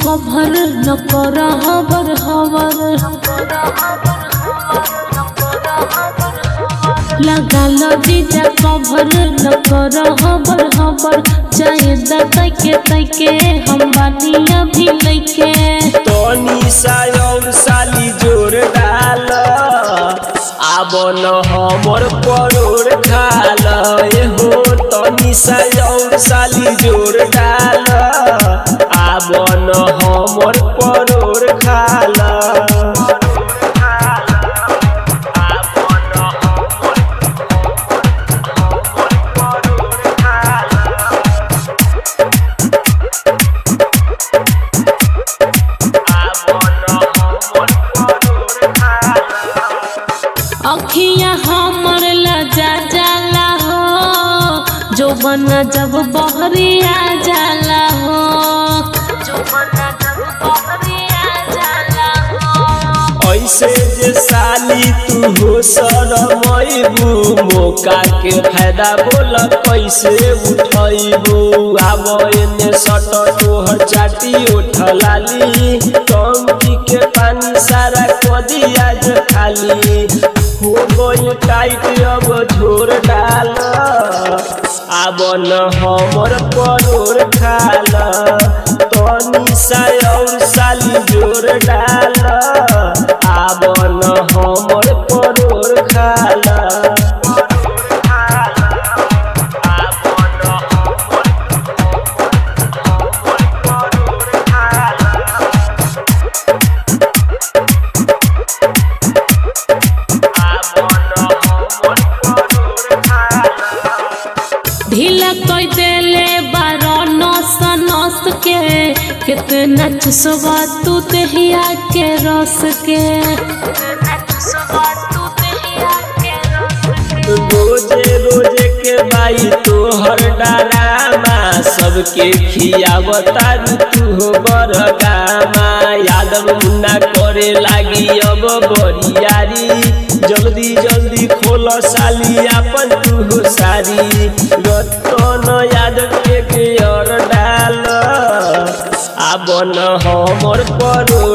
cover न कर हबर हबर लगा लो जीजा कभर न कर हबर हबर चाहे तके तके हम बानिया भी लैके तनी सा और साली जोर डाल आब न हमर परोर खाल ए हो तनी सा और साली जोर डाल आब न हमर परोर खाल अखिया हमर लजा जाला हो जो बना जब बहरिया जाला हो जो बना जब बहरिया जाला हो ऐसे जे साली तू हो सरमैबू मौका के फायदा बोल कैसे उठैबू आब एने सट तोहर चाटी उठलाली टंकी के पानी सारा कदी आज खाली हो गई टाइट अब झोर डाल आब न हमर परोर खाल तनी सा और साली जोर डाल आब न हमर परोर खाल ढीला कोई देले बारो नस नस के कितना चुसवा तू दहिया के रस के रोजे रोजे के बाई तोहर डरामा सबके खियावता तू हो बरगामा यादव मुन्ना करे लागी अब बरियारी जल्दी जल्दी खोल साली अपन तू हो सारी रतन यादव के के और डाल आब न हमर परो